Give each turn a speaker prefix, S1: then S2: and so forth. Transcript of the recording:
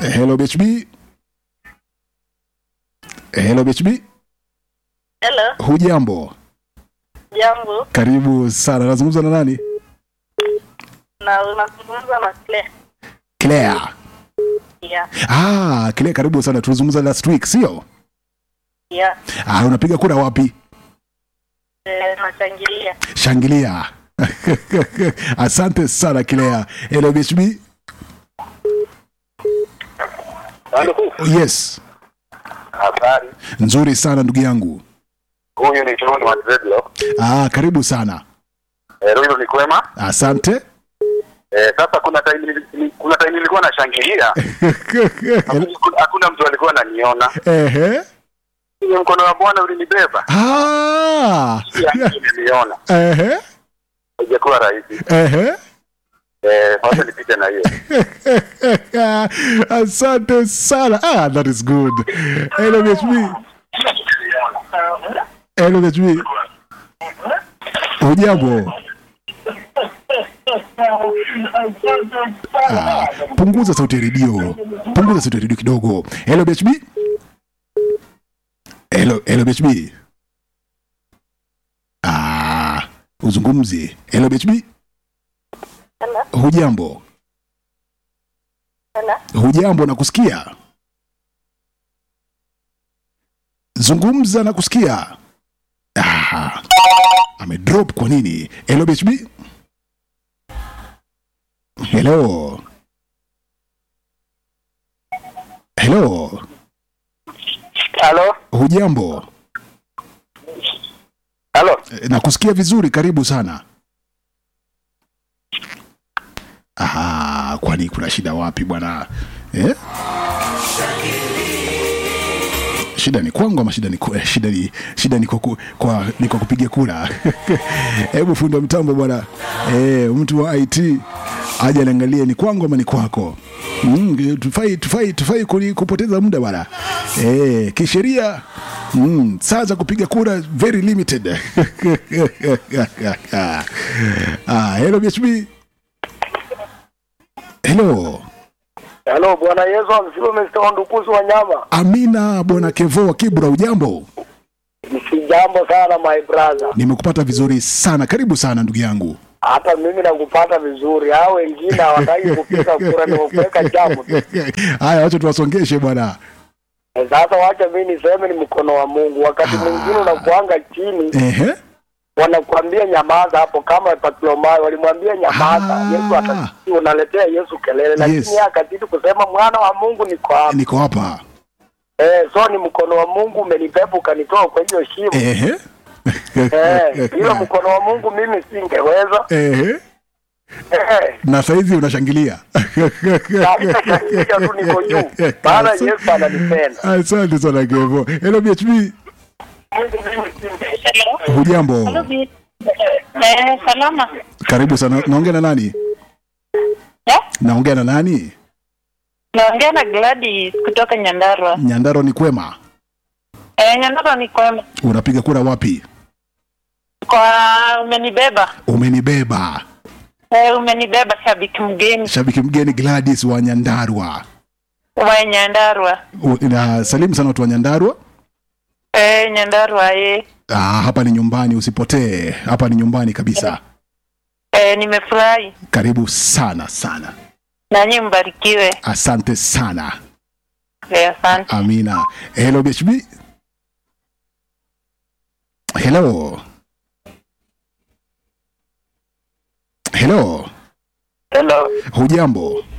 S1: Hello BHB. Hello BHB.
S2: Hello,
S1: Hujambo?
S2: jambo.
S1: Karibu sana. Nazungumza na nani?
S2: Na unazungumza na Claire.
S1: Claire.
S2: Yeah,
S1: Ah, Claire karibu sana. Tulizungumza last week, sio?
S2: yeah.
S1: Ah, unapiga kura wapi?
S2: Eh, nachangilia.
S1: Shangilia. Asante sana Claire. Hello BHB.
S3: Halo,
S1: Yes.
S3: habari.
S1: Nzuri sana ndugu yangu.
S3: Huyu ni John wa Dreadlock.
S1: Ah, karibu sana.
S3: Eh, hilo ni kwema.
S1: Asante.
S3: Eh, sasa kuna time nili- kuna time nilikuwa nashangilia, hakuna- hakuna mtu alikuwa ananiona.
S1: Ehe.
S3: Ile mkono wa Bwana ulinibeba.
S1: Ah.
S3: Pia niliona.
S1: Ehe.
S3: Haijakuwa rahisi.
S1: Ehe.
S3: Eh, wacha nipite na hiyo.
S1: Asante sana. Ah, that is good. Hello BHB. Hello BHB. Hujambo? Ah, punguza sauti ya redio. Punguza sauti ya redio kidogo. Hello BHB. Hello, hello BHB. Ah, uzungumzi. Hello BHB.
S2: Hello,
S1: Hujambo?
S2: hello.
S1: Hujambo na kusikia? Zungumza na kusikia. Ah, amedrop kwa nini? Hello BHB? Hello. Hello.
S3: Halo?
S1: Hujambo?
S3: Halo?
S1: Eh, Nakusikia vizuri, karibu sana. Aha, kwani kuna shida wapi bwana eh? Shida ni kwangu ama shida ni ku- eh, shida ni shida ni kwa, ku- kwa ni kwa kupiga kura. Hebu fundi wa mtambo bwana eh, mtu wa IT aje aniangalie ni kwangu ama ni kwako. Mm, tufai tufai tufai kuni- kupoteza muda bwana eh, kisheria mm, saa za kupiga kura very limited. ah, hello BHB. Hello.
S3: Halo, Bwana Yesu amsifiwe Mr. Wandukuzi wa nyama.
S1: Amina bwana Kevo wa Kibra, ujambo?
S3: Si jambo sana my brother.
S1: Nimekupata vizuri sana, karibu sana ndugu yangu.
S3: Hata mimi nakupata vizuri. Hao wengine hawataki kupiga kura ni kuweka jambo. tu.
S1: Haya, wacha tuwasongeshe bwana.
S3: Sasa wacha mimi niseme ni mkono wa Mungu. Wakati mwingine unakuanga chini
S1: Ehe.
S3: wanakuambia nyamaza hapo, kama Bartimayo walimwambia nyamaza,
S1: Ah.
S3: Yesu atasikia, unaletea Yesu kelele, lakini
S1: Yes.
S3: yeye akazidi kusema mwana wa Mungu niko hapa.
S1: Niko hapa.
S3: Eh, so ni mkono wa Mungu umenibeba ukanitoa kwa hiyo shimo.
S1: Ehe.
S3: Eh, hilo mkono wa Mungu mimi singeweza.
S1: Ehe.
S3: Eh,
S1: Na saizi unashangilia.
S3: kabisa shangilia tu niko juu. Maana Yesu ananipenda.
S1: Asante sana Kevo. Hello BHB.
S2: Hello.
S1: Hujambo?
S2: Hello, Bi- Eh, salama.
S1: Karibu sana. Naongea na nani?
S2: Eh?
S1: Naongea na nani?
S2: Naongea na Gladys kutoka Nyandarua.
S1: Nyandaro ni kwema.
S2: Eh, Nyandarua ni kwema.
S1: Unapiga kura wapi?
S2: Kwa umenibeba.
S1: Umenibeba.
S2: Eh, umenibeba shabiki mgeni
S1: Shabiki mgeni Gladys wa Nyandarua.
S2: wa Nyandarua.
S1: U- Na salimu sana watu wa Nyandarua.
S2: Eh, Nyandarua eh.
S1: Ah, hapa ni nyumbani, usipotee. Hapa ni nyumbani kabisa.
S2: Eh, nimefurahi.
S1: Karibu sana sana.
S2: Nanyi mbarikiwe.
S1: Asante sana.
S2: Eh, asante.
S1: Amina. Hello BHB. Hello. Hello.
S3: Hello.
S1: Hujambo?